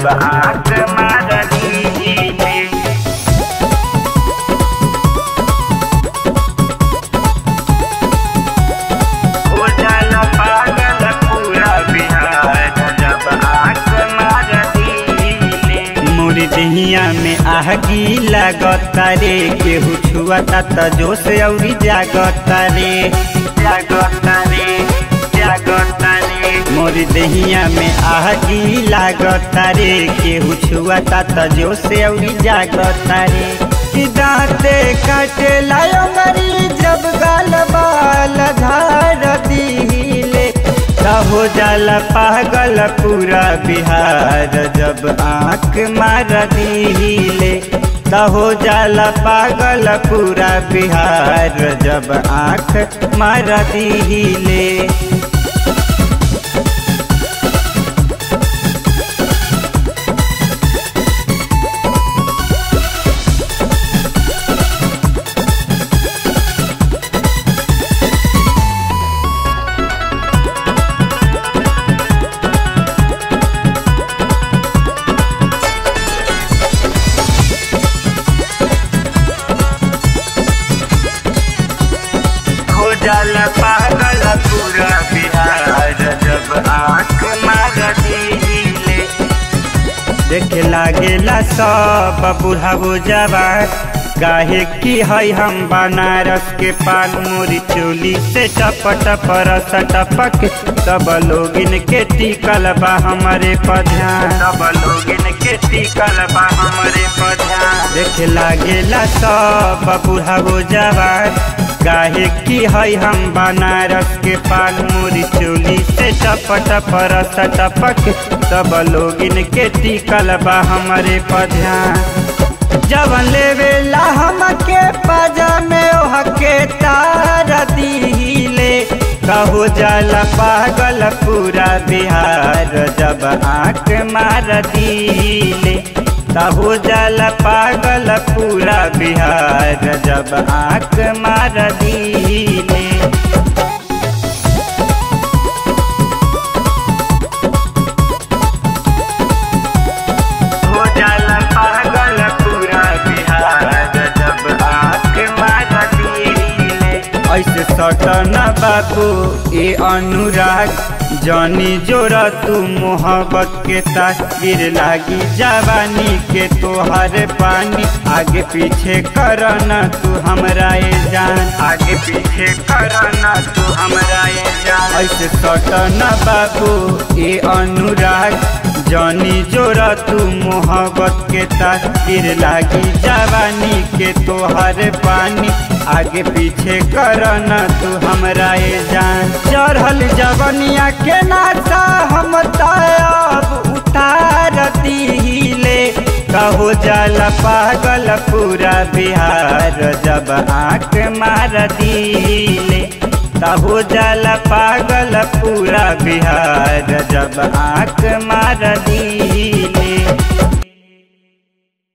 आँख मार दीले हो जाला पागल पूरा बिहार जब आँख मार दीले मोर दहिया में आहगी लागता रे केहू छुआता त जोश औरी जागता रे जागता रे जागता रे मोर दहिया में आहगी लागता रे केहू छुआता त जोश औरी जागता रे कि दाँते काटे लायो मरी जब गाल बाल धार दीले हो जाला पागल पूरा बिहार जब आँख मार दीले हो जाला पागल पूरा बिहार जब आँख मार दीले हो जाला पागल पूरा बिहार जब आँख मार दीले देखे लागेला सब बुढ़ाबो जवान काहे की है हम बनारस के पान मोरी चोली से टप टप रस टपक सब लोगिन के टिकल बा हमारे पध्यान सब लोगन के टिकल बा हमरे पधान देखे लागेला सब बुढ़ाबो जवान काहे की है हम बनारस के पान मोरी चोली से टप टप रस टपक सब लोगिन के टिकल बा हमारे पध्यान जवन लेवेला हमके पाजा में ओहके तार दीले कहो जाला पागल पूरा बिहार जब आँख मार दीले कहो जाला पागल पूरा बिहार जब आँख मार दीले हो जाला पागल पूरा बिहार जब आँख मार दीले ऐसे सटन बाबू ए अनुराग जनी जोड़ तू मोहब्बत के तस्वीर लागी जवानी के तोहर पानी आगे पीछे करना तू हमरा ए जान आगे पीछे करना तू हमरा ये जान ऐसे सटन बाबू ए अनुराग जनी जोड़ तू मोहब्बत के तस्वीर लागी जवानी के तोहर पानी आगे पीछे करना तू हमरा ए जान चढ़ल जवनिया के नाचा हम तब उतार दीले कहो जाला पागल पूरा बिहार जब आँख मार दीले कहो जाला पागल पूरा बिहार जब आँख मार दीले